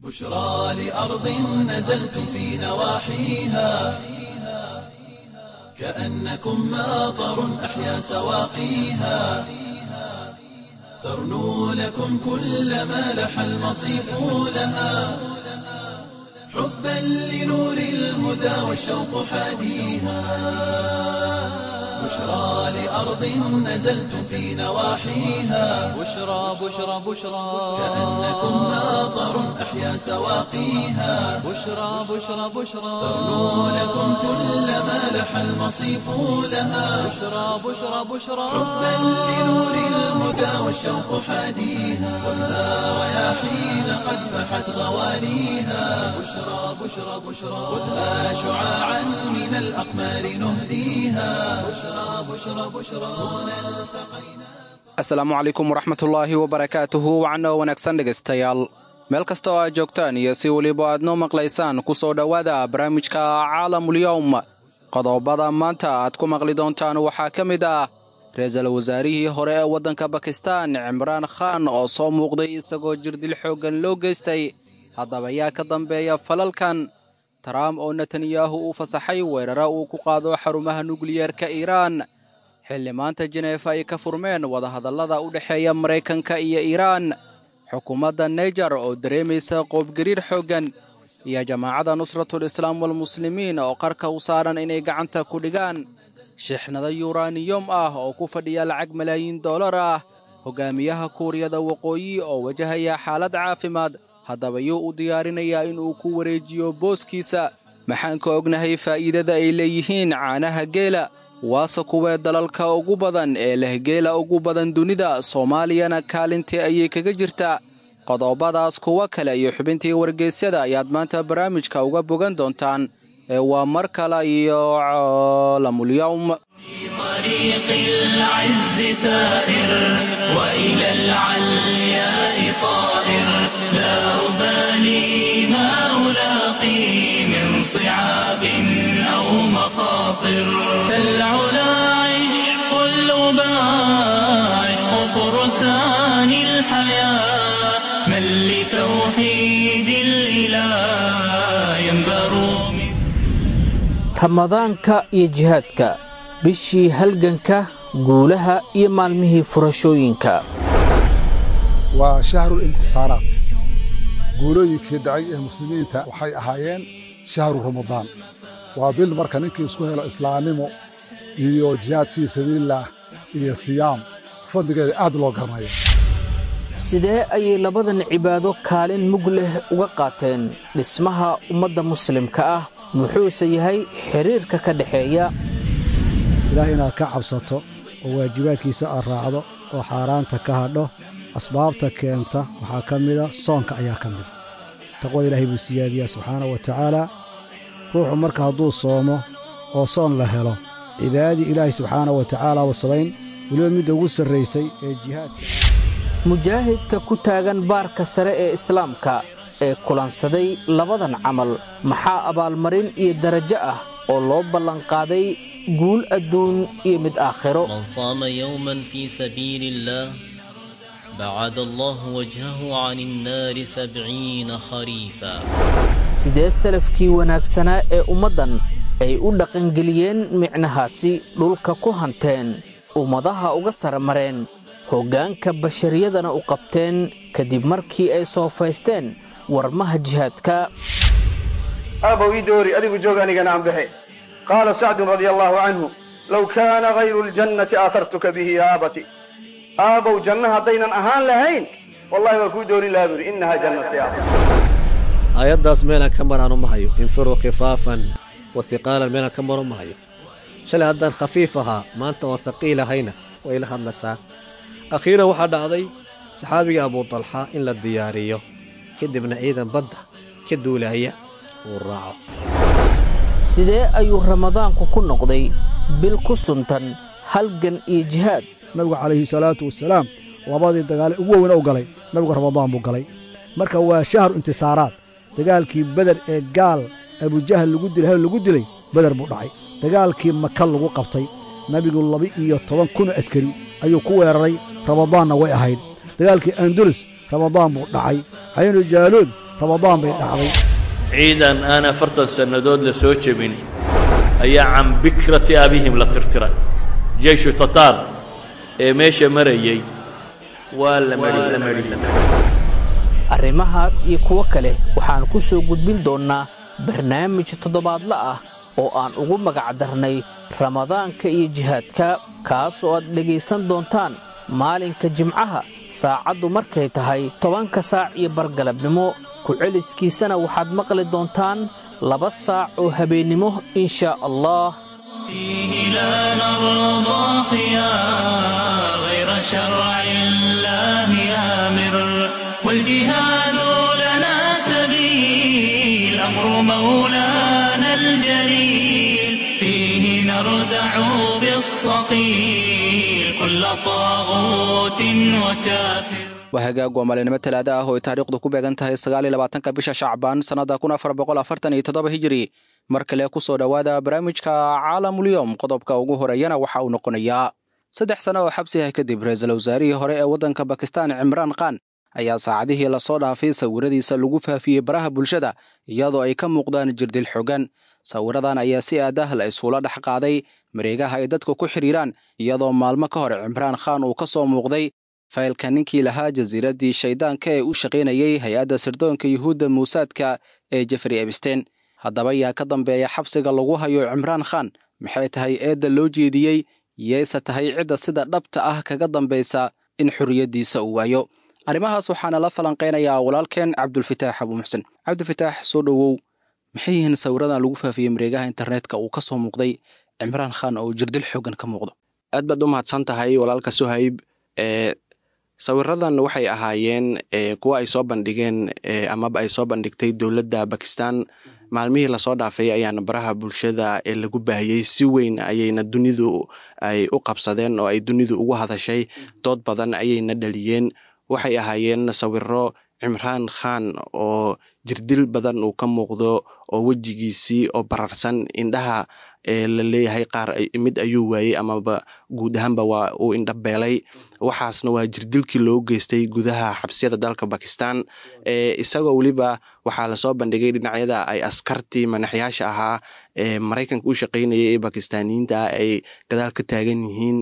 بشرى لأرض نزلتم في نواحيها كأنكم ماطر أحيا سواقيها ترنو لكم كل ما لح المصيف لها حبا لنور الهدى والشوق حاديها بشرى لأرض نزلتم في نواحيها بشرى بشرى بشرى كأنكم ماطر أحيا سواقيها بشرى بشرى بشرى ترنو لكم كل ما لح المصيف لها بشرى بشرى بشرى حبا لنور الهدى والشوق حاديها خذها رياحين قد فحت غواليها بشرى بشرى بشرى خذها شعاعا من الأقمار نهديها بشرى بشرى بشرى هنا التقينا asalaamu calaykum waraxmatullaahi wabarakaatuhu wacno wanaagsan dhegaystayaal meel kasta oo aad joogtaan iyo si weliba aad noo maqlaysaan ku soo dhowaada barnaamijka caalamulyowm qodobada maanta aad ku maqli doontaan waxaa ka mid ah ra-iisul wasaarihii hore ee waddanka bakistan cimraan khan oo soo muuqday isagoo jirdil xooggan loo geystay haddaba yaa ka dambeeya falalkan trump oo netanyahu uu fasaxay weerara uu ku qaado xarumaha nukliyeerka iiraan xilli maanta jeneefa ay ka furmeen wadahadallada u dhexeeya maraykanka iyo iiraan xukuumadda naijer oo dareemaysa qoobgariir xooggan iyo jamaacadda nusratul islaam walmuslimiin oo qarka u saaran inay gacanta ku dhigaan shixnado yuraniyom ah oo ku fadhiya lacag malaayiin dollar ah hogaamiyaha kuuriyada waqooyi oo wajahaya xaalad caafimaad haddaba yuu u diyaarinayaa inuu ku wareejiyo booskiisa maxaan ka ognahay faa'iidada ay leeyihiin caanaha geela waase kuwee dalalka ugu badan ee leh geela ugu badan dunida soomaaliyana kaalintii ayay kaga jirtaa qodobadaas kuwo kale iyo xubintii wargeysyada ayaad maanta barnaamijka uga bogan doontaan ee waa mar kale iyo caalamulyowm طريق العز سائر وإلى العلياء طائر لا أبالي ما ألاقي من صعاب أو مخاطر فالعلا عشق الأباء عشق فرسان الحياة من لتوحيد الإله ينبر مثل ramadaanka iyo jihaadka bishii halganka guulaha iyo maalmihii furashooyinka waa shahru intisaaraat guulooyinkii dhacay ee muslimiinta waxay ahaayeen shahru ramadaan waa bil marka ninkii isku helo islaamnimo iyo jihaad fii sabiilillaah iyo siyaam fadligeeda aad loo garanaya sidee ayay labadan cibaado kaalin mug leh uga qaateen dhismaha ummadda muslimka ah muxuuse yahay xidhiirka ka dhexeeya ilaah inaad ka cabsato oo waajibaadkiisa aad raacdo oo xaaraanta ka hadho asbaabta keenta waxaa ka mida soonka ayaa ka mida taqwada ilaahay buu siyaadiyaa subxaanahu wa tacaala ruuxu marka hadduu soomo oo soon la helo cibaadadii ilaahay subxaanahu wa tacaala wa samayn weliba midda ugu sarraysay ee jihaadka mujaahidka ku taagan baarka sare ee islaamka ee kulansaday labadan camal maxaa abaalmarin iyo darajo ah oo loo ballanqaaday guul adduun iyo mid aakhiro من صام يوما في سبيل الله بعد الله وجهه عن النار سبعين خريفا sidee salafkii wanaagsanaa ee ummaddan ay u dhaqangeliyeen micnahaasi dhulka ku hanteen ummadaha uga saramareen hoggaanka bashariyadana u qabteen kadib markii ay soofaysteen warmaha jihaadka aabow ii doori adigu joog anigana aan baxe qaala sacdun radia allaahu canhu low kaana hayru ljannati aahartuka bihi yaa aabati aabow janna haddaynan ahaan lahayn wallahi waa kuu doorin lahaa buuri innahaa jannati ah aayaddaas meelaan ka maraanu ma hayo infiruu khifaafan wa hiqaalan meelaan ka maro ma hayo shalay haddaan khafiif ahaa maanta oon haqiil ahayna way la hadlaysaa akhiiran waxaa dhacday saxaabiga abudalxa in la diyaariyo kadibna ciidan badda ka duulaaya uu raaco sidee ayuu ramadaanku ku noqday bil ku suntan halgan iyo jihaad nabigu calayhi salaatu wasalaam labadii dagaale ugu weyna u galay nabigu ramadaan buu galay marka waa shahru intisaaraad dagaalkii beder ee gaal abujahal lagu dilay hal lagu dilay beder buu dhacay dagaalkii maka lagu qabtay nabigu laba-iyo toban kun oo askari ayuu ku weeraray ramadaanna way ahayd dagaalkii andulus ramadaan buu dhacay caynu jaaluud ramadaan bay dhacday ciidan aan afartan sannadood la soo jebin ayaa can bikrati abihim la tirtiray jeyshu tataar ee meesha marayey waa la mari arrimahaas iyo kuwo kale waxaan ku soo gudbin doonnaa barnaamij toddobaadle ah oo aan ugu magac darnay ramadaanka iyo jihaadka kaas oo aad dhegaysan doontaan maalinka jimcaha saacaddu markay tahay tobanka saac iyo bargalabnimo ku-celiskiisana waxaad maqli doontaan laba saac oo habeennimo inshaa allah فيه لا نرضى خيار غير شرع الله آمر والجهاد لنا سبيل أمر مولانا الجليل فيه نردع بالصقيل كل طاغوت وكافر waa hagaag waa maalinimo talaada ah oo ay taariikhdu ku beegan tahay sagaaliyo labaatanka bisha shacbaan sannadda kun afar boqol afartan iyo toddoba hijiri mar kale ku soo dhowaada barnaamijka caalamulyoom qodobka ugu horeeyana waxa uu noqonayaa saddex sano oo xabsi ah kadib ra-iisul wasaarihii hore ee waddanka bakistan cimraan khan ayaa saacadihii lasoo dhaafay sawiradiisa lagu faafiyey baraha bulshada iyadoo ay ka muuqdaan jirdil xogan sawiradan ayaa si aadah la isula dhex qaaday mareegaha ay dadku ku xidhiiraan iyadoo maalmo ka hor cimraan khan uu ka soo muuqday faylka ninkii lahaa jasiiraddii shayddaanka ee u shaqaynayey hay-adda sirdoonka yuhuudda muusaadka ee jeffrey ebstein haddaba yaa ka dambeeya xabsiga lagu hayo cimraan khan maxay tahay eedda loo jeediyey yeese tahay cidda sida dhabta ah kaga dambaysa in xorriyaddiisa uu waayo arrimahaas waxaana la falanqaynayaa walaalkeen cabdulfitaax abuu muxsen cabdilfitaax soo dhowow maxay yihiin sawiradan lagu faafiyey mareegaha internetka uu ka soo muuqday cimraan khan oo jirdil xoogan ka muuqdo aad baad u mahadsan tahay walaalka suhayb ee sawiradan waxay ahaayeen kuwa ay soo bandhigeen amaba ay soo bandhigtay dowladda bakistan maalmihii lasoo dhaafay ayaana baraha bulshada ee lagu baahiyey si weyn ayayna dunidu ay u qabsadeen oo ay dunidu ugu hadashay dood badan ayayna dhaliyeen waxay ahaayeen sawiro cimraan khan oo jirdil badan uu ka muuqdo oo wejigiisii oo bararsan indhaha la leeyahay qaar mid ayuu waayey amaba guud ahaanba waa uu indha beelay waxaasna waa jirdilkii loo geystay gudaha xabsiyada dalka bakistan isagoo weliba waxaa lasoo bandhigay dhinacyada ay askartii manaxyaasha ahaa ee maraykanka u shaqaynayay ee bakistaaniyiinta ah ay gadaal ka taagan yihiin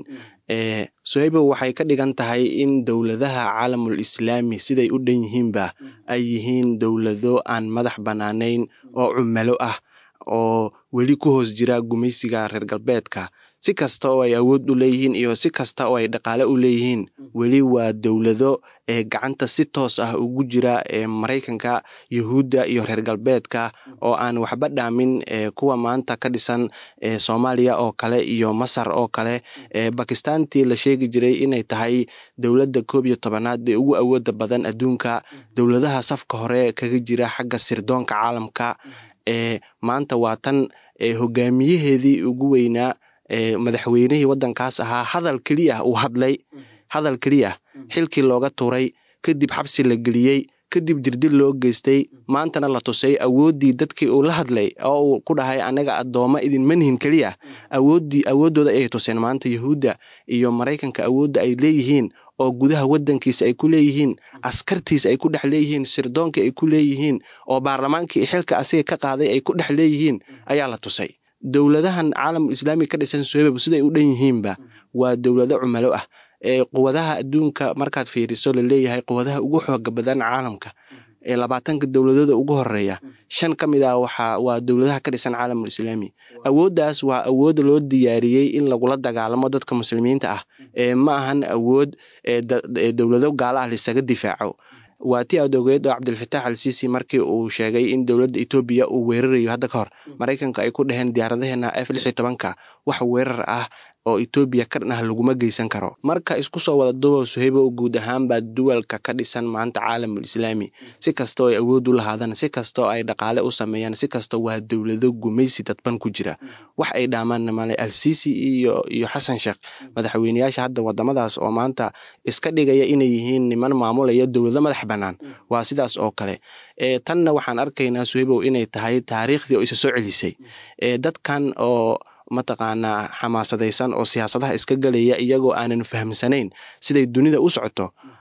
sohaybo waxay ka dhigan tahay in dowladaha caalamul islaami siday u dhan yihiinba ay yihiin dowlado aan madax bannaanayn oo cumalo ah oo weli ku hoos jira gumaysiga reer galbeedka si kasta oo ay awood u leeyihiin iyo si kasta oo ay dhaqaale u leeyihiin weli waa dowlado ee gacanta si toos ah ugu jira ee maraykanka yuhuudda iyo reer galbeedka oo aan waxba dhaamin kuwa maanta ka dhisan soomaaliya oo kale iyo masar oo kale bakistaantii la sheegi jiray inay tahay dowladda koob iyo tobanaad ee ugu awooda badan adduunka dowladaha safka hore kaga jira xagga sirdoonka caalamka ee maanta waa tan hogaamiyaheedii ugu weynaa madaxweynihii waddankaas ahaa hadal keliya uu hadlay hadal keliya xilkii looga tuuray kadib xabsi la geliyey kadib jirdil loo geystay maantana la tusay awooddii dadkii uu la hadlay oo uu ku dhahay anaga addoommo idinma nihin keliya awooddii awooddooda ayay tuseen maanta yuhuudda iyo maraykanka awoodda ay leeyihiin oo gudaha waddankiisa ay ku leeyihiin askartiisa ay ku dhex leeyihiin sirdoonkii ay ku leeyihiin oo baarlamaankii xilka asiga ka qaaday ay ku dhex leeyihiin ayaa la tusay dowladahan caalamul islaami ka dhisan sohebab siday u dhan yihiinba waa dowlado cumalo ah ee quwadaha adduunka markaad fiiriso laleeyahay quwadaha ugu xooga badan caalamka ee labaatanka dowladooda ugu horeeya shan ka mid ah waxa waa dowladaha ka dhisan caalamul islaami awooddaas waa awood loo diyaariyey in lagula dagaalamo dadka muslimiinta ah ee ma ahan awood ee dowlado gaala ah lisaga difaaco waa ti aad ogeed oo cabdilfataax al sisi markii uu sheegay in dowladda etoobiya uu weerarayo hadda ka hor maraykanka ay ku dhaheen diyaaradaheena f lix iyo tobanka wax weerar ah oo etoobiya ka dhan ah laguma geysan karo marka isku soo wada dubow suhaybo guud ahaanbaa duwalka ka dhisan maanta caalamul islaami si kastoo ay awood u lahaadaan si kastoo ay dhaqaale u sameeyaan si kastoo waa dowlado gumaysi dadban ku jira wax ay dhaamaan male al sisi iyo iyo xasan sheekh madaxweyneyaasha hadda wadamadaas oo maanta iska dhigaya inay yihiin niman maamulaya dowlado madax bannaan waa sidaas oo kale tanna waxaan arkaynaa suhaybow inay tahay taariikhdii oo isa soo celisay dadkan oo mataqaanaa xamaasadaysan oo siyaasadaha iska galaya iyagoo aanan fahamsanayn siday dunida u socoto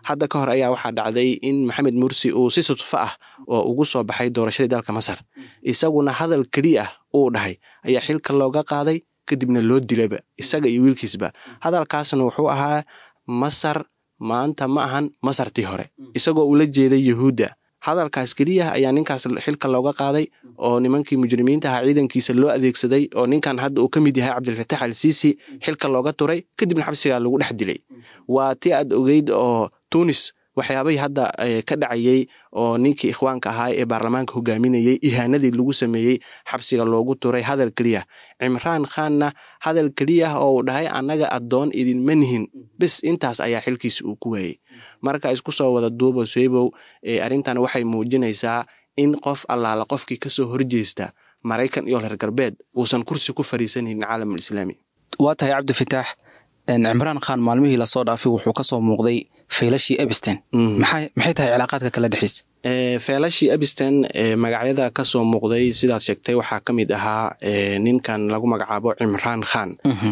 hadda ka hor ayaa waxaa dhacday in maxamed mursi uu si sudfo ah oo ugu soo baxay doorashadii dalka masar isaguna hadal keliya ah uu dhahay ayaa xilka looga qaaday kadibna loo dilayba isaga iyo wiilkiisba hadalkaasna wuxuu ahaa masar maanta ma ahan masartii hore isagoo ula jeeday yuhuudda hadalkaas keliya ayaa ninkaas xilka looga qaaday oo nimankii mujrimiinta ahaa ciidankiisa loo adeegsaday oo ninkan hadda uu ka mid yahay cabdilfatax al siisi xilka looga turay kadibna xabsigaa lagu dhex dilay waa ti aad ogeyd oo tunis waxyaabahii hadda ka dhacayey oo ninkii ikhwaanka ahaa ee baarlamaanka hogaaminayey ihaanadii lagu sameeyey xabsiga loogu turay hadal keliya cimraan khanna hadal keliya oo uu dhahay annaga addoon idinma nihin bis intaas ayaa xilkiisa uu ku waayey marka isku soo wada duubo soebow arrintan waxay muujinaysaa in qof allaala qofkii kasoo horjeesta maraykan iyo reer galbeed uusan kursi ku fariisanaynin caalamul islaami waa tahay cabdifitaax cimraan khan maalmihii lasoo dhaafay wuxuu kasoo muuqday feylashii ebisten maxay tahay cilaaqaadka kala dhexeysa feelashii ebisten magacyada kasoo muuqday sidaad sheegtay waxaa ka mid ahaa ninkan lagu magacaabo cimraan khan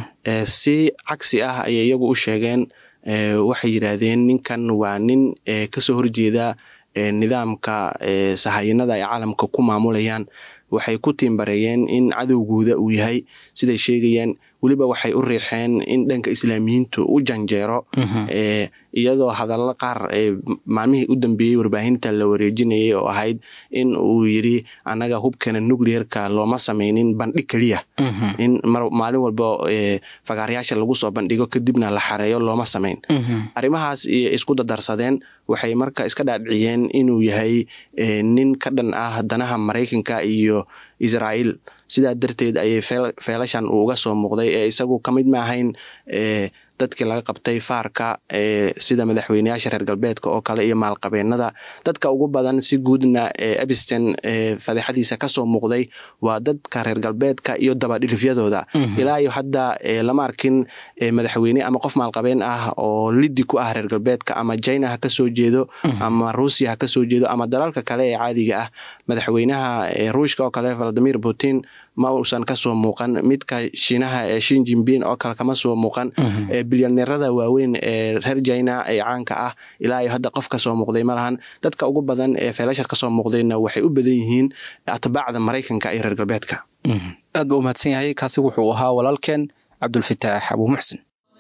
si cagsi ah ayay iyagu u sheegeen waxay yidhaahdeen ninkan waa nin kasoo horjeeda nidaamka sahayinada ay caalamka ku maamulayaan waxay ku tiimbareeyeen in cadowgooda uu yahay siday sheegayeen weliba waxay u riixeen in dhanka islaamiyiintu u janjeero iyadoo hadallo qaar maalmihii u dambeeyey warbaahinta la wareejinayay oo ahayd in uu yidri annaga hubkeena nucleerka looma samaynin bandhig keliya in maalin walba fagaarayaasha lagu soo bandhigo kadibna la xareeyo looma samayn arrimahaas isku dadarsadeen waxay marka iska dhaadhiciyeen inuu yahay nin ka dhan ah danaha maraykanka iyo israa'iil sidaa darteed ayay feelashan uu uga soo muuqday ee isagu ka mid ma ahayn dadkii laga qabtay faarka sida madaxweyneyaasha reer galbeedka oo kale iyo maalqabeennada dadka ugu badan si guudna ebisten fadeexadiisa kasoo muuqday waa dadka reer galbeedka iyo dabadhilifyadooda ilaa iyo hadda lama arkin madaxweyne ama qof maalqabeen ah oo lidi ku ah reer galbeedka ama china ha kasoo jeedo ama ruusiya ha kasoo jeedo ama dalalka kale ee caadiga ah madaxweynaha ruushka oo kale valadimir putin ma uusan kasoo muuqan midka shiinaha ee shin jimbin oo kale kama soo muuqan bilyaneerada waaweyn ee reer china ee caanka ah ilaa iyo hadda qof kasoo muuqday malahan dadka ugu badan ee feelashaas kasoo muuqdayna waxay u badan yihiin atbaacda maraykanka iyo reer galbeedka aad ba u mahadsan yahay kaasi wuxuu ahaa walaalkeen cabdulfitaax abuu muxsin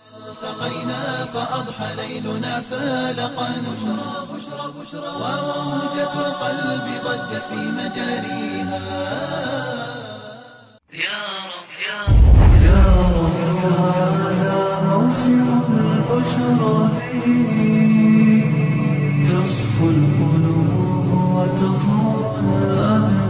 التقينا فأضحى ليلنا فالقا بشرى بشرى بشرى وموجة القلب ضجت في مجاريها يا رب يا رب يا رب هذا موسم البشرى تصفو القلوب وتطهر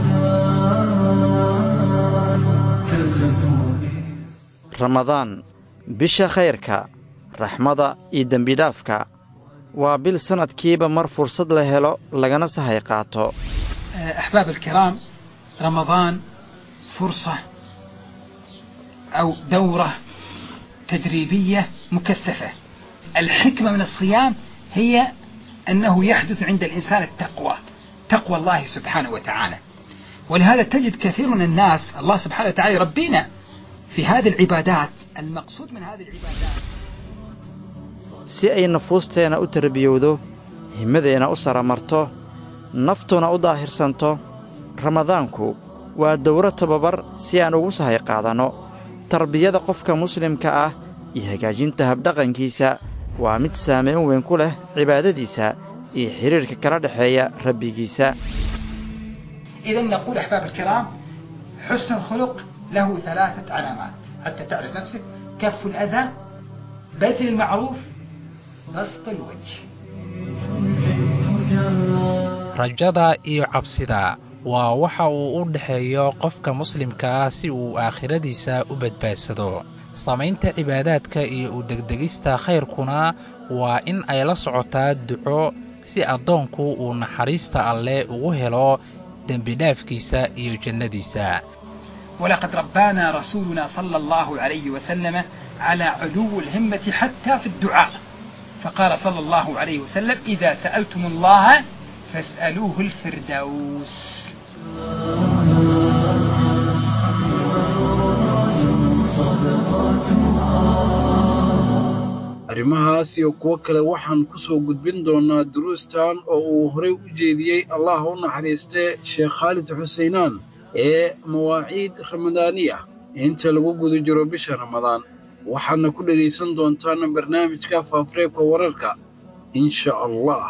الأبدان تزكو ramadaan bisha khayrka raxmada iyo dembidhaafka waa bil sannadkiiba mar fursad la helo lagana sahay qaato أحباب الكرام رمضان فرصة أو دورة تدريبية مكثفة الحكمة من الصيام هي أنه يحدث عند الإنسان التقوى تقوى الله سبحانه وتعالى ولهذا تجد كثير من الناس الله سبحانه وتعالى يربينا في هذه العبادات المقصود من هذه العبادات si ay nafuusteenna u tarbiyowdo himmadeenna u saramarto naftuna u daahirsanto ramadaanku waa dowro tababar si aan ugu sahay qaadanno tarbiyada qofka muslimka ah iyo hagaajinta habdhaqankiisa waa mid saamayn weyn ku leh cibaadadiisa iyo xidhiirka kala dhexeeya rabbigiisa إذا نقول أحباب الكرام حسن الخلق له ثلاثة علامات حتى تعرف نفسك كف الأذى بذل المعروف بسط الوجه rajada iyo cabsida waa waxa uu u dhexeeyo qofka muslimka ah si uu aakhiradiisa u badbaadsado samaynta cibaadaadka iyo u degdegista khayrkuna waa in ay la socotaa duco si addoonku uu naxariista alleh ugu helo dembidhaafkiisa iyo jannadiisa ولقد ربانا رسولنا صلى الله عليه وسلم على علو الهمة حتى في الدعاء فقال صلى الله عليه وسلم إذا سألتم الله فاسألوه الفردوس arrimahaas iyo kuwo kale waxaan ku soo gudbin doonnaa duruustan oo uu horey u jeediyey allah u naxariistee sheekh khaalid xuseynaan ee mawaaciid ramadaani ah inta lagu guda jiro bisha ramadaan waxaadna ku dhegaysan doontaan barnaamijka faafareebka wararka in sha allah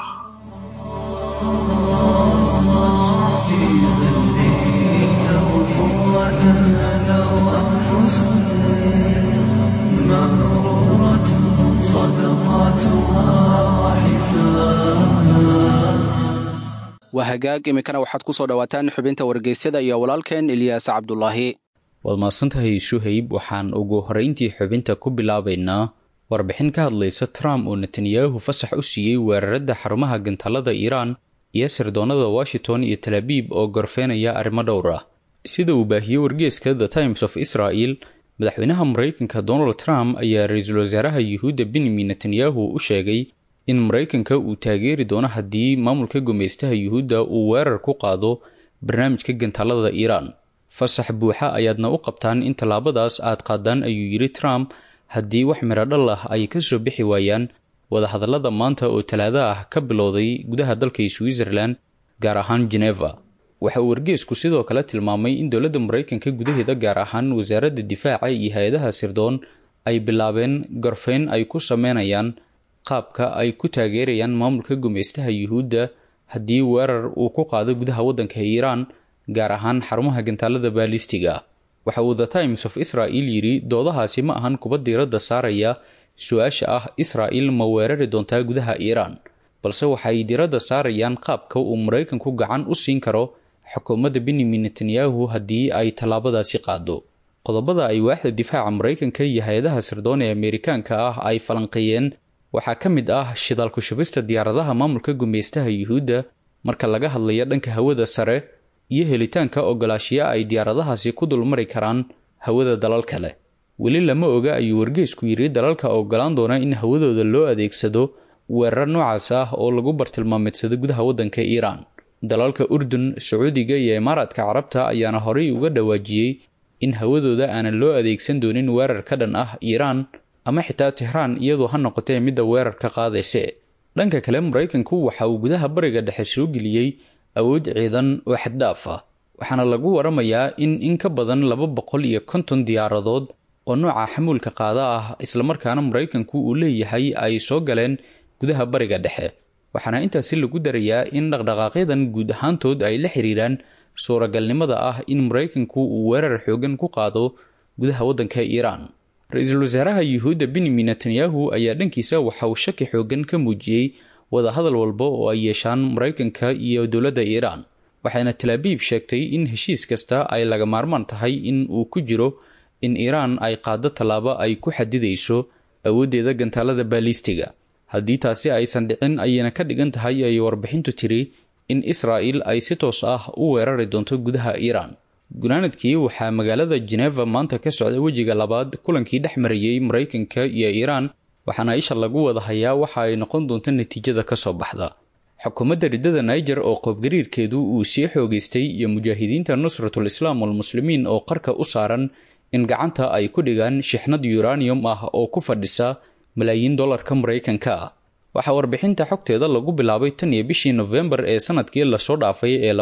waa hagaag iminkana waxaad ku soo dhowaataan xubinta wargeysyada iyo walaalkeen ilyaas cabdulaahi waad mahadsantahay suhayb waxaan ugu horrayntii xubinta ku bilaabaynaa warbixin ka hadlaysa trump oo netanyahu fasax u siiyey weeraradda xarumaha gantaalada iiraan iyo sirdoonnada washington iyo talabiib oo gorfeenaya arrimo dhowr ah sida uu baahiyey wargeeska the times of israel madaxweynaha maraykanka donald trump ayaa ra-iisul wasaaraha yuhuudda benyamin netanyahu u sheegay in maraykanka uu taageeri doono haddii maamulka gumaystaha yuhuudda uu weerar ku qaado barnaamijka gantaalada iiraan fasax buuxa ayaadna u qabtaan in tallaabadaas aad qaadaan ayuu yidhi trump haddii wax miradhal ah ay ka soo bixi waayaan wadahadallada maanta oo talaado ah ka bilowday gudaha dalka switzerland gaar ahaan geneva waxa uu wargeesku sidoo kale tilmaamay in dowladda maraykanka gudaheeda gaar ahaan wasaaradda difaaca iyo hay-adaha sirdoon ay bilaabeen gorfeyn ay ku sameynayaan qaabka ay ku taageerayaan maamulka gumaystaha yuhuudda haddii weerar uu ku qaado gudaha waddanka iiraan gaar ahaan xarumaha gantaalada baalistiga waxa uu the times of israel yidhi doodahaasi ma ahan kuba diiradda saaraya su-aasha ah israa'il ma weerari doontaa gudaha iiraan balse waxay diiradda saarayaan qaabka uu maraykanku gacan u siin karo xukuumadda benyamin netanyahu haddii ay tallaabadaasi qaado qodobada ay waaxda difaaca maraykanka iyo hay-adaha sirdoon ee ameerikaanka ah ay falanqeeyeen waxaa ka mid ah shidaalku shubista diyaaradaha maamulka gumaystaha yuhuudda marka laga hadlayo dhanka hawada sare iyo helitaanka ogolaashiya ay diyaaradahaasi ku dulmari karaan hawada dalal kale weli lama oga ayuu wargeysku yidhi dalalka ogolaan doona in hawadooda loo adeegsado weerar noocaas ah oo lagu bartilmaameedsado gudaha waddanka iiraan dalalka urdun sacuudiga iyo imaaraadka carabta ayaana horey uga dhawaajiyey in hawadooda aanan loo adeegsan doonin weerar ka dhan ah iiraan ama xitaa tehraan iyadoo ha noqotee midda weerarka qaadayse dhanka kale maraykanku waxa uu gudaha bariga dhexe soo geliyey awood ciidan oo xaddhaaf ah waxaana lagu waramayaa in in ka badan laba boqol iyo konton diyaaradood oo nooca xamuulka qaada ah islamarkaana maraykanku uu leeyahay ay soo galeen gudaha bariga dhexe waxaana intaasi lagu darayaa in dhaqdhaqaaqyadan guud ahaantood ay la xiriiraan suuragalnimada ah in maraykanku uu weerar xoogan ku qaado gudaha waddanka iiraan ra-iisul wasaaraha yuhuudda benyamin netanyahu ayaa dhankiisa waxa uu shaki xoogan ka muujiyey wadahadal walba oo ay yeeshaan maraykanka iyo dowladda iiraan waxayna talaabiib sheegtay in heshiis kasta ay laga maarmaan tahay in uu ku jiro in iiraan ay qaado tallaabo ay ku xadidayso awooddeeda gantaalada baalistiga haddii taasi aysan dhicin ayayna ka dhigan tahay ay warbixintu tiri in israa'il ay si toos ah u weerari doonto gudaha iiraan gunaanadkii waxaa magaalada geneva maanta ka socda wejiga labaad kulankii dhex marayey maraykanka iyo iiraan waxaana isha lagu wada hayaa waxa ay noqon doonto natiijada ka soo baxda xukuumadda riddada niger oo qoobgariirkeedu uu sii xoogaystay iyo mujaahidiinta nusratul islaam walmuslimiin oo qarka u saaran in gacanta ay ku dhigaan shixnad uranium ah oo ku fadhisa malaayiin dollarka maraykanka ah waxaa warbixinta xogteeda lagu bilaabay tan iyo bishii nofembar ee sanadkii lasoo dhaafay ee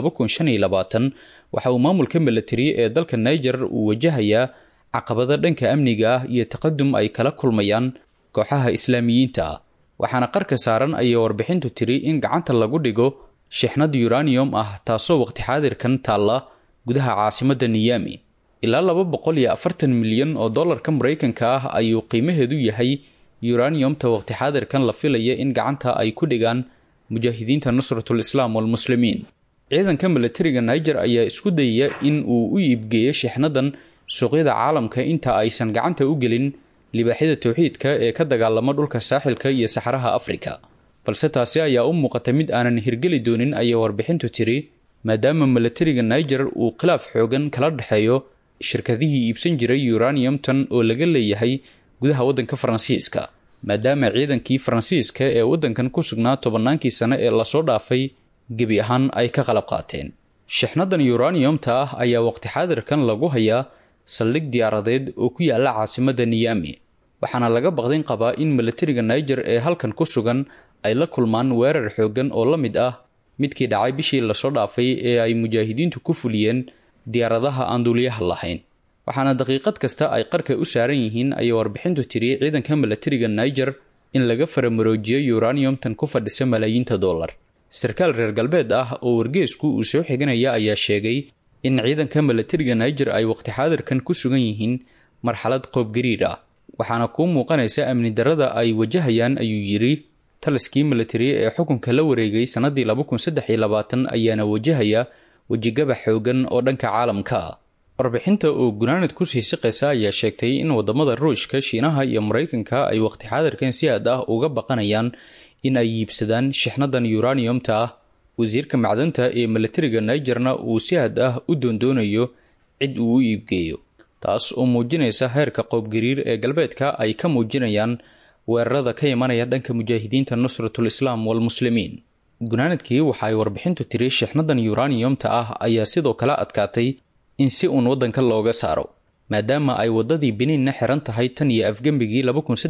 waxa uu maamulka milatari ee dalka niger uu wajahayaa caqabada dhanka amniga ah iyo taqadum ay kala kulmayaan kooxaha islaamiyiinta ah waxaana qarka saaran ayay warbixintu tiri in gacanta lagu dhigo shixnad uranium ah taasoo waqti xaadirkan taalla gudaha caasimadda niyami ilaa laba boqol iyo afartan milyan oo dollarka maraykanka ah ayuu qiimaheedu yahay uraniumta waqti xaadirkan la filaya in gacanta ay ku dhigaan mujaahidiinta nusratul islaam walmuslimiin ciidanka milatariga niger ayaa isku dayaya in uu u iibgeeyo shixnadan suuqyada caalamka inta aysan gacanta u gelin libaaxyada towxiidka ee ka dagaalama dhulka saaxilka iyo saxaraha afrika balse taasi ayaa u muuqata mid aanan hirgeli doonin ayay warbixintu tiri maadaama milatariga niger uu khilaaf xoogan kala dhexeeyo shirkadihii iibsan jiray uraniumtan oo laga leeyahay gudaha waddanka faransiiska maadaama ciidankii faransiiska ee waddankan ku sugnaa tobannaankii sane ee lasoo dhaafay gebi ahaan ay ka qalab qaateen shixnadan uraniumta ah ayaa waqti xaadirkan lagu hayaa saldhig diyaaradeed oo ku yaala caasimadda niyami waxaana laga baqdin qabaa in milatariga niger ee halkan ku sugan ay la kulmaan weerar xooggan oo la mid ah midkii dhacay bishii lasoo dhaafay ee ay mujaahidiintu ku fuliyeen diyaaradaha aan duuliyaha lahayn waxaana daqiiqad kasta ay qarka u saaran yihiin ayay warbixintu tiri ciidanka milatariga niger in laga faramaroojiyo uraniumtan ku fadhisa malaayiinta dollar sarkaal reer galbeed ah oo wargeesku uu soo xiganaya ayaa sheegay in ciidanka milatariga niger ay waqti xaadirkan ku sugan yihiin marxalad qoobgariir ah waxaana kuu muuqanaysa amni darada ay wajahayaan ayuu yidhi taliskii milatari ee xukunka la wareegay sannadii ayaana wajahaya wejigabax xoogan oo dhanka caalamka ah warbixinta oo gunaanad kusii siqaysa ayaa sheegtay in wadamada ruushka shiinaha iyo maraykanka ay waqti xaadirkan si aad ah uga baqanayaan in ay iibsadaan shixnadan uraniumta ah wasiirka macdanta ee milatariga nigerna uu si aad ah u doondoonayo cid uu u iibgeeyo taas oo muujinaysa heerka qoobgariir ee galbeedka ay ka muujinayaan weerarada ka imanaya dhanka mujaahidiinta nusratul islaam walmuslimiin gunaanadkii waxa ay warbixintu tiri shixnadan uraniumta ah ayaa sidoo kale adkaatay in si uun waddanka looga saaro maadaama ay waddadii beniinna xiran tahay tan iyo afgembigii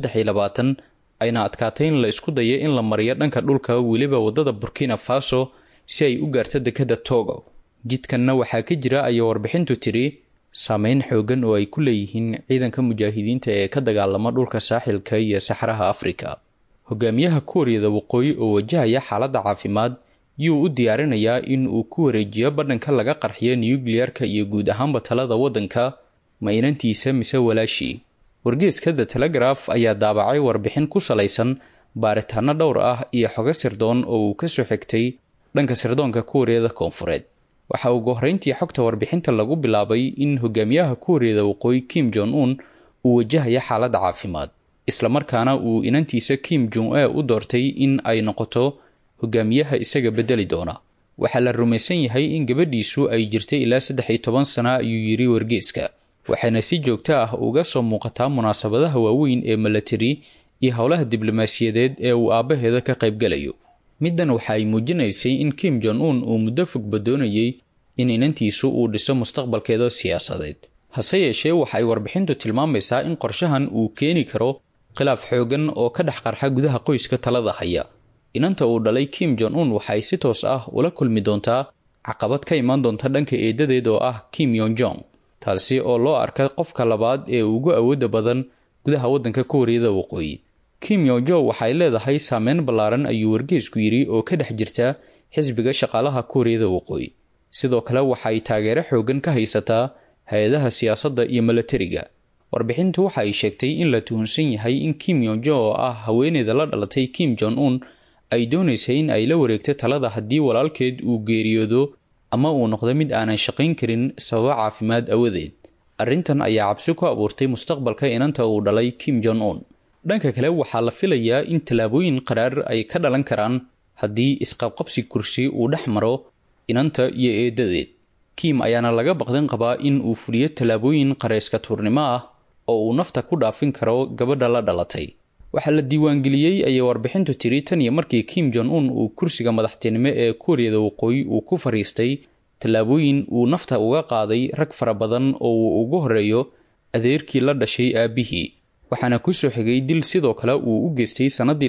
ayna adkaatay in la isku dayo in la mariyo dhanka dhulka weliba waddada burkina faso si ay u gaarto dekadda togo jidkanna waxaa ka jira ayay warbixintu tiri saameyn xoogan oo ay ku leeyihiin ciidanka mujaahidiinta ee ka dagaalama dhulka saaxilka iyo saxraha afrika hogaamiyaha kuuriyada waqooyi oo wajahaya xaaladda caafimaad yuu u diyaarinayaa in uu ku wareejiyo badhanka laga qarxiyo nuyukliyarka iyo guud ahaanba talada waddanka ma inantiisa mise walaashii wargeeska the telegraf ayaa daabacay warbixin ku salaysan baaritaano dhowr ah iyo xogo sirdoon oo uu kasoo xigtay dhanka sirdoonka kuuriyada koonfureed waxa ugu horreyntii xogta warbixinta lagu bilaabay in hogaamiyaha kuuriyada waqooyi kim jong un uu wajahaya xaaladda caafimaad islamarkaana uu inantiisa kim jong e u doortay in ay noqoto hogaamiyaha isaga bedeli doona waxaa la rumaysan yahay in gabadhiisu ay jirtay ilaa saddex iyo toban sana ayuu yidhi wargeeska waxayna si joogto ah uga soo muuqataa munaasabadaha waaweyn ee milatari iyo howlaha diblomaasiyadeed ee uu aabbaheeda ka qaybgalayo middan waxa ay muujinaysay in kim jong un uu muddo fogba doonayay in inantiisu uu dhiso mustaqbalkeeda siyaasadeed hase yeeshee waxa ay warbixintu tilmaamaysaa in qorshahan uu keeni karo khilaaf xoogan oo ka dhex qarxa gudaha qoyska talada haya inanta uu dhalay kim jong un waxay si toos ah ula kulmi doontaa caqabad ka imaan doonta dhanka eedadeed oo ah kim yon jong taasi oo loo arka qofka labaad ee ugu awoodda badan gudaha waddanka kuuriyada waqooyi kim yonjo waxay leedahay saameyn ballaaran ayuu wargeesku yidhi oo ka dhex jirta xisbiga shaqaalaha kuuriyada waqooyi sidoo kale waxay taageero xoogan ka haysataa hay-adaha siyaasadda iyo milatariga warbixintu waxa ay sheegtay in la tuhunsan yahay in kim yonjo oo ah haweeneyda la dhalatay kim jong un ay doonaysay in ay la wareegto talada haddii walaalkeed uu geeriyoodo ama uu noqdo mid aanan shaqayn karin sababo caafimaad awadeed arrintan ayaa cabsi ku abuurtay mustaqbalka inanta uu dhalay kim jong un dhanka kale waxaa la filayaa in tallaabooyin qaraar ay ka dhalan karaan haddii isqabqabsi kursi uu dhex maro inanta iyo eedadeed kim ayaana laga baqdan qabaa in uu fuliyo tallaabooyin qareyska tuurnimo ah oo uu nafta ku dhaafin karo gabadha la dhalatay waxaa la diiwaangeliyey ayay warbixintu tiri tan iyo markii kim jong un uu kursiga madaxtinimo ee kuuriyada waqooyi uu ku fariistay tallaabooyin uu nafta uga qaaday rag fara badan oo uu ugu horeeyo adeerkii la dhashay aabbihii waxaana kusoo xigay dil sidoo kale uu u geystay sannadii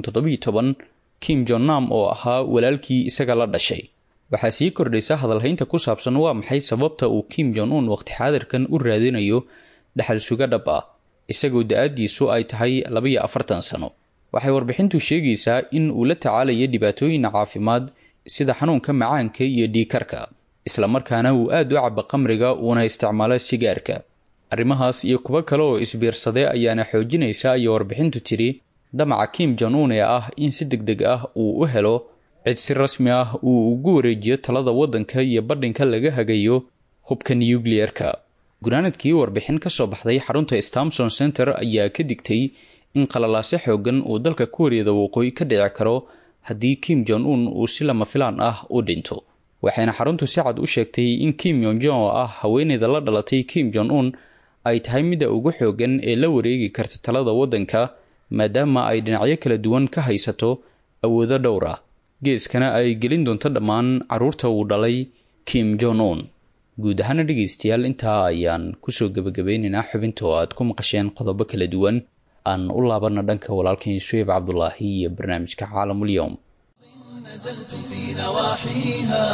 kim jonnam oo ahaa walaalkii isaga la dhashay waxaa sii kordhaysa hadalhaynta ku saabsan waa maxay sababta uu kim jong un waqti xaadirkan u raadinayo dhaxal suga dhab ah isagoo da-aadiisu ay tahay labayo afartan sano waxay warbixintu sheegaysaa in uu la tacaalayo dhibaatooyin caafimaad sida xanuunka macaanka iyo dhiikarka islamarkaana uu aad u cabo qamriga uuna isticmaalo sigaarka arrimahaas iyo kuwo kale oo isbiirsaday ayaana xoojinaysa ayay warbixintu tiri damaca kim jong un ee ah in si deg deg ah uu u helo cid si rasmi ah uu ugu wareejiyo talada waddanka iyo badhinka laga hagayo hubka nuyukliyerka gunaanadkii warbixin ka soo baxday xarunta stamson center ayaa ka digtay in qalalaase xoogan uu dalka kuuriyada waqooyi ka dhici karo haddii kim jong un uu si lama filaan ah u dhinto waxayna xaruntu si cad u sheegtay in kim yonjon oo ah haweeneyda la dhalatay kim jong un ay tahay midda ugu xoogan ee la wareegi karta talada waddanka maadaama ay dhinacyo kala duwan ka haysato awoodo dhowr ah geeskana ay gelin doonto dhammaan carruurta uu dhalay kim jong un guud ahaana dhegaystayaal intaa ayaan kusoo gebagabeynaynaa xubinta oo aad ku maqasheen qodobo kala duwan aan u laabanno dhanka walaalkeen shueyb cabdulaahi iyo barnaamijka caalamulyoom في نواحيها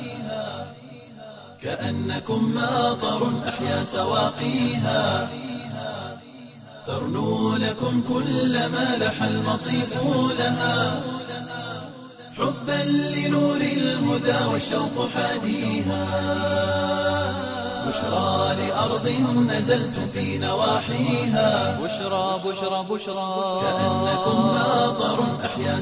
كأنكم ماطر أحيا سواقيها ترنو لكم كل ما لح المصيف لها حبا لنور الهدى والشوق حاديها بشرى لأرض نزلتم في نواحيها بشرى بشرى بشرى كأنكم ماطر أحيا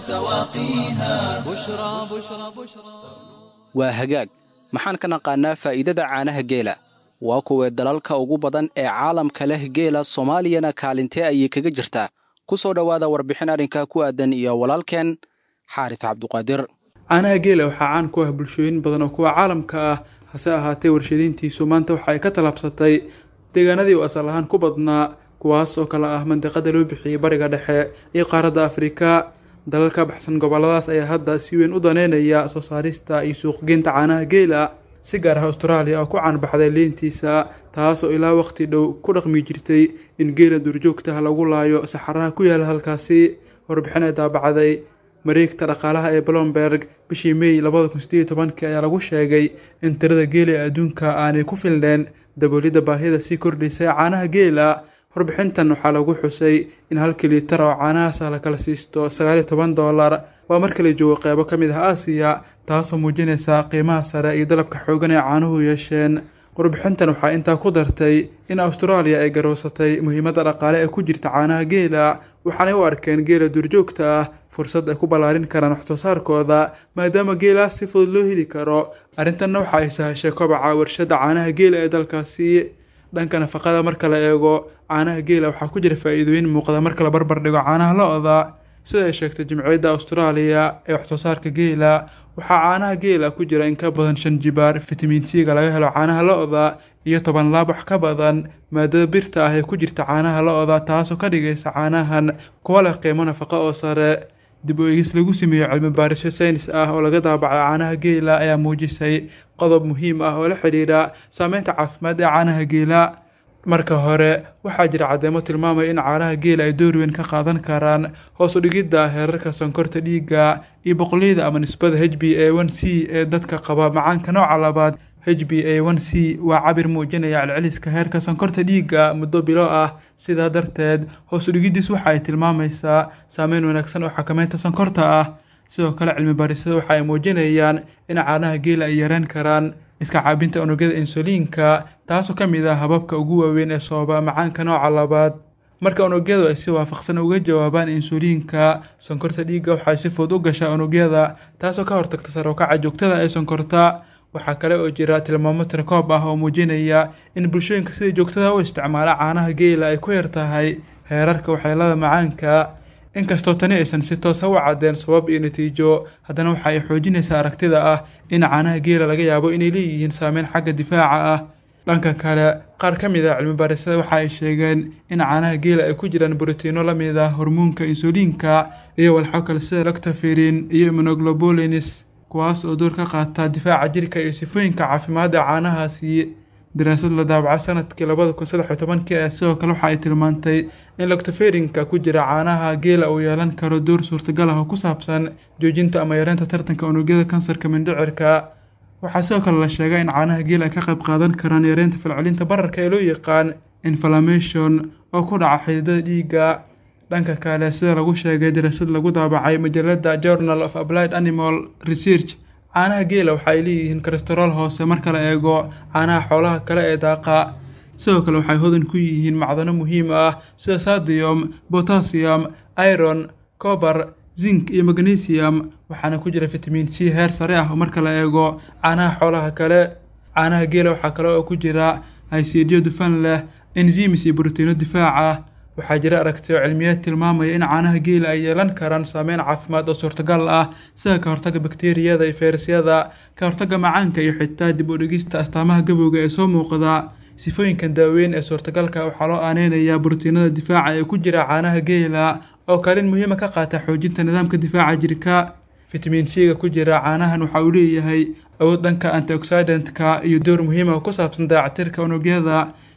سواقيها بشرى بشرى بشرى waa hagaag maxaan ka naqaannaa faa'iidada caanaha geela waa kuwee dalalka ugu badan ee caalamka leh geela soomaaliyana kaalintee ayay kaga jirtaa ku soo dhowaada warbixin arrinka ku aadan iyo walaalkeen xaaris cabduqaadir caanaha geela waxaa caan ku ah bulshooyin badan oo kuwa caalamka ah hase ahaatee warshadayntiisu maanta waxa ay ka tallaabsatay deegaanadii uu asal ahaan ku badnaa kuwaas oo kale ah mandiqada loo bixiyey bariga dhexe iyo qaaradda afrika dalal ka baxsan gobolladaas ayaa hadda si weyn u daneynaya soo saarista iyo suuqgeynta caanaha geela si gaar ah austraaliya oo ku caanbaxday liintiisa taasoo ilaa waqti dhow ku dhaqmi jirtay in geela duurjoogtaha lagu laayo saxaraha ku yaala halkaasi warbixin ay daabacday mareegta dhaqaalaha ee blomberg bishii may labada kun sideed iyo tobankii ayaa lagu sheegay in tirada geela ee adduunka aanay ku filneen daboolidda baahida sii kordhaysa ee caanaha geela warbixintan waxaa lagu xusay in halkii liitar oo caanahaas la kala siisto sagaaliyo toban doolar waa marka la joogo qeybo ka mid ah aasiya taasoo muujinaysa qiimaha sare iyo dalabka xoogan ee caanuhu yeesheen warbixintan waxaa intaa ku dartay in austraaliya ay garowsatay muhiimadda dhaqaale ee ku jirta caanaha geela waxaanay u arkeen geela duurjoogta ah fursad ay ku ballaarin karaan waxsoo saarkooda maadaama geelaas si fudud loo heli karo arrintanna waxa ay sahashay kobaca warshadda caanaha geela ee dalkaasi dhanka nafaqada marka la eego caanaha geela waxaa ku jira faa'iidooyin muuqda marka la barbar dhigo caanaha lo-da sida ay sheegtay jimciyadda austraaliya ee waxsoo saarka geela waxaa caanaha geela ku jira in ka badan shan jibaar fitamiin c-ga laga helo caanaha lo-da iyo toban laab wax ka badan maadada birta ah ee ku jirta caanaha lo-da taasoo ka dhigaysa caanahan kuwa leh qiimo nafaqo oo sare dib u eegis lagu sameeyo cilmi baarisyo saynis ah oo laga daabacay caanaha geela ayaa muujisay qodob muhiim ah oo la xidhiidha saameynta caafimaad ee caanaha geela marka hore waxaa jira caddeemo tilmaamaya in caanaha geela ay door weyn ka qaadan karaan hoos u dhigidda heerarka sonkorta dhiigga iyo boqolleyda ama nisbada h b a one c ee dadka qaba macaanka nooca labaad h b a one c waa cabir muujinaya celceliska heerka sonkorta dhiigga muddo bilo ah sidaa darteed hoos u dhigiddiis waxa ay tilmaamaysaa saameyn wanaagsan oo xakameynta sonkorta ah sidoo kale cilmi baarisada waxa ay muujinayaan in caanaha geela ay yareen karaan iska caabinta unugyada insuliinka taasoo ka mid ah hababka ugu waaweyn ee sababa macaanka nooca labaad marka unugyadu ay si waafaqsan uga jawaabaan insuliinka sonkorta dhiigga waxay si fudud u gashaa unugyada taasoo ka hortagta sarookaca joogtada ee sonkorta waxaa kale oo jira tilmaamo tirkoob ah oo muujinaya in bulshooyinka sida joogtada u isticmaala caanaha geela ay ku yar tahay heerarka waxyeelada macaanka inkastoo tani aysan si toos ha u caddeen sabab iyo natiijo haddana waxa ay xoojinaysaa aragtida ah in caanaha geela laga yaabo inay leeyihiin saameyn xagga difaaca ah dhanka kale qaar ka mid ah cilmi baarisada waxa ay sheegeen in caanaha geela ay ku jiraan borotiino la mid ah hormoonka insuliinka iyo walxo kale sida lactoferin iyo immunoglobulins kuwaas oo door ka qaata difaaca jirka iyo sifooyinka caafimaad ee caanahaasi daraasad la daabacay sanadkii labada kun saddex iyo tobankii ayaa sidoo kale waxa ay tilmaantay in lactoferinka ku jira caanaha geela uu yeelan karo door suurtagal ah oo ku saabsan joojinta ama yareynta tartanka unugyada kansarka mindhicirka waxaa sidoo kale la sheegay in caanaha geela ay ka qayb qaadan karaan yareynta falcelinta bararka ee loo yaqaan inflammation oo ku dhaca xididada dhiigga dhanka kale sida lagu sheegay daraasad lagu daabacay majalada journal of applied animal research caanaha geela waxa ay leeyihiin kolestarool hoose marka la eego caanaha xoolaha kale ee daaqa sidoo kale waxay hodan ku yihiin macdano muhiim ah sida sadium botassium iron cobar zinc iyo magnesium waxaana ku jira fitamiin c heer sare ah marka la eego caanaha xoolaha kale caanaha geela waxaa kale oo ku jira haysiidyo dufan leh enzimis iyo brotiino difaac ah waxaa jira aragtiyo cilmiyeed tilmaamaya in caanaha geela ay yeelan karaan saameyn caafimaad oo suurtagal ah sida ka hortagga bakteeriyada iyo fayrasyada ka hortagga macaanka iyo xitaa dib u dhigista astaamaha gabowga ee soo muuqda sifooyinkan daaweyn ee suurtagalka waxaa loo aaneynayaa brotiinada difaaca ee ku jira caanaha geela oo kaalin muhiima ka qaata xoojinta nidaamka difaaca jirka fitamiin c-ga ku jira caanahan waxa uu leeyahay awood dhanka antioxidantka iyo door muhiima oo ku saabsan dayactirka unugyada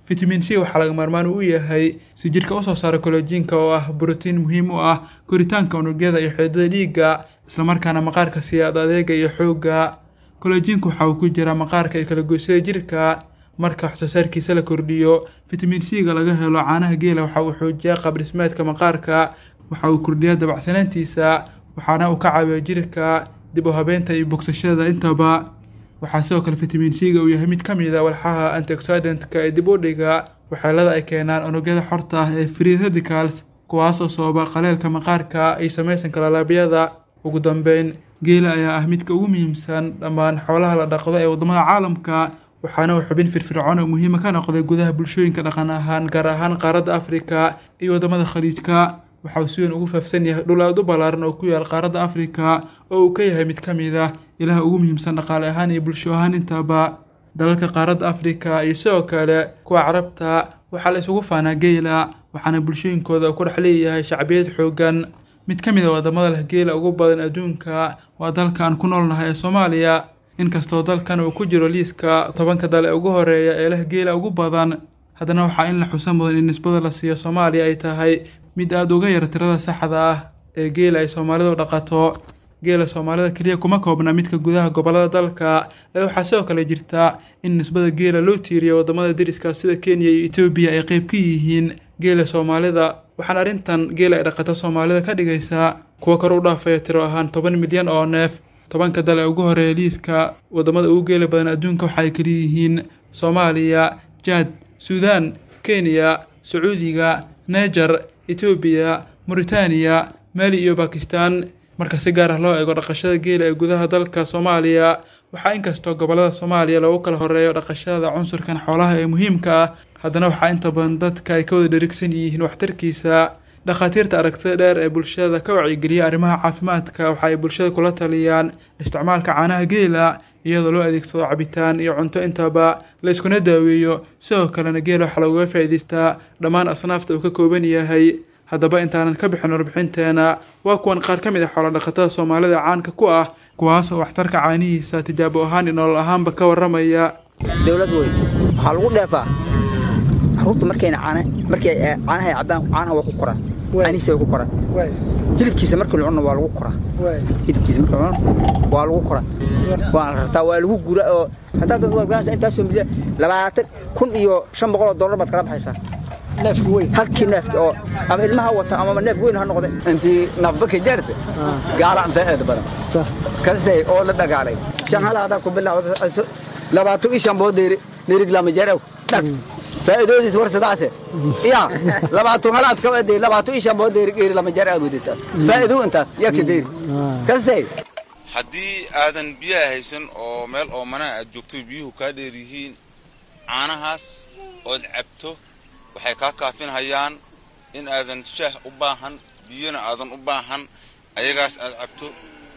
fitamiin c waxaa laga maarmaan u yahay si jidhka usoo saara kolojiinka oo ah brotiin muhiim u ah koritaanka unugyada iyo xididada dhiigga islamarkaana maqaarka siiya ad adeega iyo xoogga kolojiinku waxa uu ku jiraa maqaarka iyo kalagoysyada jidhka marka waxsoosaarkiisa la kordhiyo fitamiin c-ga laga helo caanaha geela waxa uu xoojiyaa qaabdhismeedka maqaarka waxa uu kordhiyaa dabacsanaantiisa waxaana uu ka caawiya jidhka dib u habeynta iyo bogsashada intaba waxaa sidoo kale fitamiin c-ga uu yahay mid ka mid a walxaha antioxidantka ee dib u dhiga waxyeelada ay keenaan unugyada xorta ah ee free radicals kuwaas oo sababa qaleelka maqaarka iyo samaysanka lalaabiyada ugu dambeyn geela ayaa ah midka ugu muhiimsan dhammaan xoolaha la dhaqdo ee waddamada caalamka waxaana uu xubin firfircoon oo muhiima ka noqday gudaha bulshooyinka dhaqan ahaan gaar ahaan qaaradda afrika iyo waddamada khaliijka waxa uu si weyn ugu faafsan yahay dhul aad u ballaaran oo ku yaal qaaradda afrika oo uu ka yahay mid ka mid ah ilaha ugu muhiimsan dhaqaale ahaan iyo bulsho ahaan intaba dalalka qaaradda afrika iyo sidoo kale kuwa carabta waxaa la isugu faanaa geela waxaana bulshooyinkooda ku dhex leeyahay shacbiyad xooggan mid ka mid a waddamada leh geela ugu badan adduunka waa dalka aan ku noolnahay ee soomaaliya inkastoo dalkan uu ku jiro liiska tobanka dal ee ugu horeeya ee leh geela ugu badan haddana waxaa in la xusa mudan in nisbada la siiyo soomaaliya ay tahay mid aada uga yar tirada saxda ah ee geela ay soomaalidu dhaqato geela soomaalida keliya kuma koobna midka gudaha gobollada dalka ee waxaa sidoo kale jirta in nisbada geela loo tiiriyo waddamada deriska sida kenya iyo etoobiya ay qeyb ka yihiin geela soomaalida waxaana arrintan geela ay dhaqato soomaalida ka dhigaysaa kuwa kor u dhaafaya tiro ahaan toban milyan oo neef tobanka dal ee ugu horeeya liiska waddamada ugu geela badan adduunka waxa ay kaliyihiin soomaaliya jaad suudaan kenya sacuudiga neger etoobiya muritaaniya mali iyo bakistan marka si gaar ah loo eego dhaqashada geela ee gudaha dalka soomaaliya waxaa inkastoo gobollada soomaaliya loogu kala horeeyo dhaqashada cunsurkan xoolaha ee muhiimka ah haddana waxaa inta badan dadka ay ka wada dherigsan yihiin waxtarkiisa dhakhaatiirta aragtida dheer ee bulshada ka wacyigeliya arrimaha caafimaadka waxa ay bulshada kula taliyaan isticmaalka caanaha geela iyadoo loo adeegsado cabitaan iyo cunto intaba la iskuna daaweeyo sidoo kalena geela waxaa loogaga faa'iidaystaa dhammaan asnaafta uu ka kooban yahay haddaba intaanan ka bixin warbixinteena waa kuwan qaar ka mid a xoolodhaqatada soomaalida caanka ku ah kuwaas oo waxtarka caanihiisa tijaabo ahaan iyo nolol ahaanba ka warramaya dowlad weyn waxaa lagu dheefaa caruurta markayna caana markay caanaha ay cabbaan caanaha waa ku koraan caanihiisa way ku koraan hilibkiisa markii la cunno waa lagu koraa hilibkiisa markii la cunno waa lagu koraa waa la rartaa waa lagu gura oo haddaad dad waad ganaysaa intaasoo milyan labaatan kun iyo shan boqol oo dollar baad kala baxaysaa neefki weyn halkii neefki oo ama ilmaha wata ama neef weyn ha noqde intii nafbaka jarta gaala faa'iid badan kastay oo la dhagaalay shan hal hadaa ku bilaawdo labaatan iyo shan boo dheeri dheerig lama jarow dhag faa'iidodiis war sidaase ya labaatan halaad ka waday labaatan iyo shan boo dheeri dheeri lama jar aad wadataa faa'iido intaas yaka dheeri kastay haddii aadan biyaha haysan oo meel oomana aad joogto biyuhu kaa dheer yihiin caanahaas ood cabto waxay kaa kaafinhayaan in aadan shaah u baahan biyona aadan u baahan ayagaas aad cabto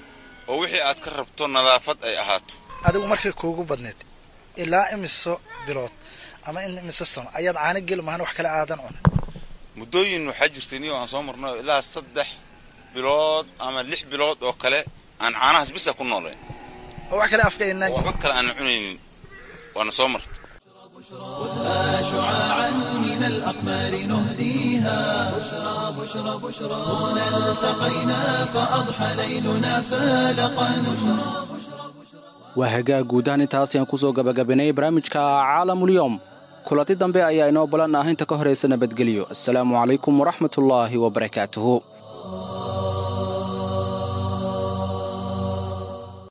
oo wixii aad ka rabto nadaafad ay ahaato adigu markay kuugu badneed ilaa imiso bilood ama in imise sano ayaad caano geli mahan wax kale aadan cunin muddooyin waxaa jirtay niyo aan soo marno ilaa saddex bilood ama lix bilood oo kale aan caanahaas bisa ku noolayn oo wax kale afka inaan waxba kale aan cunaynin waana soo marta خذها شعاعا من الأقمار نهديها بشرى بشرى بشرى هنا التقينا فأضحى ليلنا فالقا waa hagaag guud ahaan intaas ayaan ku soo gabagabaynay barnaamijka caalamulyoom kulanti dambe ayaa inoo balan ah inta ka horaysa nabadgelyo assalaamu calaykum waraxmatullaahi wabarakaatuhu